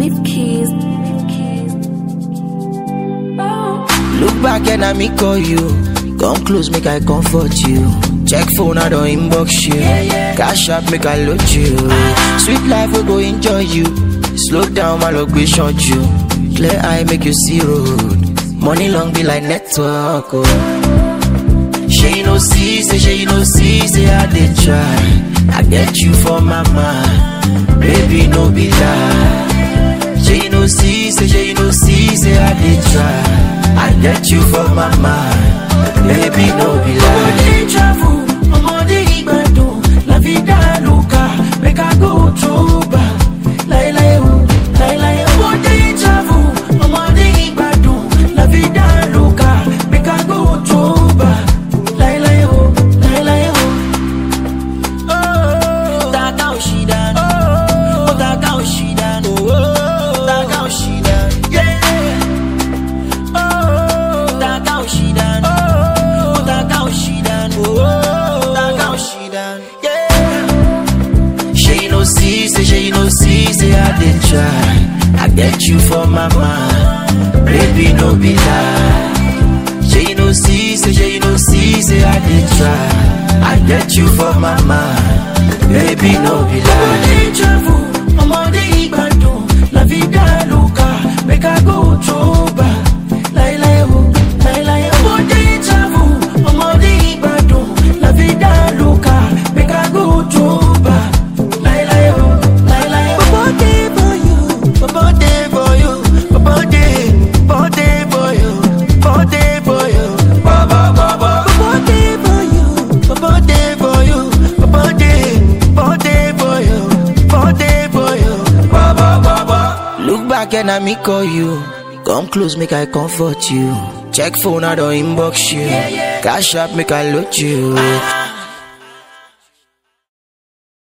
Leaf keys. Leaf keys. Oh. Look back and I me call you. Come close, make I comfort you. Check phone, I don't inbox you. Cash up, make I load you. Sweet life, we go enjoy you. Slow down, my luck, we short you. Clear eye, make you see road. Money long be like network. Oh. She no see, say she no see, say I did try. I get you for my mind, baby no be lie. She no see, say she no see, say I did try. I get you for my mind, baby no be lie. Ọmọdé travel, ọmọdé ìgbàdùn, la vida loca, make I go to bar. Láíláí o, láíláí o. Ọmọdé travel, ọmọdé ìgbàdùn, la vida loca, make I go to bar. Láíláí o, láíláí o. Taka Oshidan, oh Taka Oshidan, oh Taka Oshidan, yeah. Oh Taka Oshidan, oh Taka Oshidan, oh Taka Oshidan, yeah. She no see, say she no see, say I did try. I get you for my mind, baby no be lie. She no see, say she no see, say I did try. I get you for my mind, baby no be lie. Ọmọdé travel, ọmọdé ìgbàdùn, la vida loca, make I go to bar. Láíláí o, láíláí o. Ọmọdé travel, ọmọdé ìgbàdùn, la vida loca, make I go to bar. Láíláí o, láíláí o. Bobo dey for you, bobo dey for you, bobo dey, bobo dey for you, bobo dey for you, bobo bobo. Bobo dey for you, bobo dey for you, bobo dey, bobo dey for you, bobo dey for you, bobo bobo. Look back and I me call you, come close make I comfort you. Check phone I don't inbox you, cash up make I load you.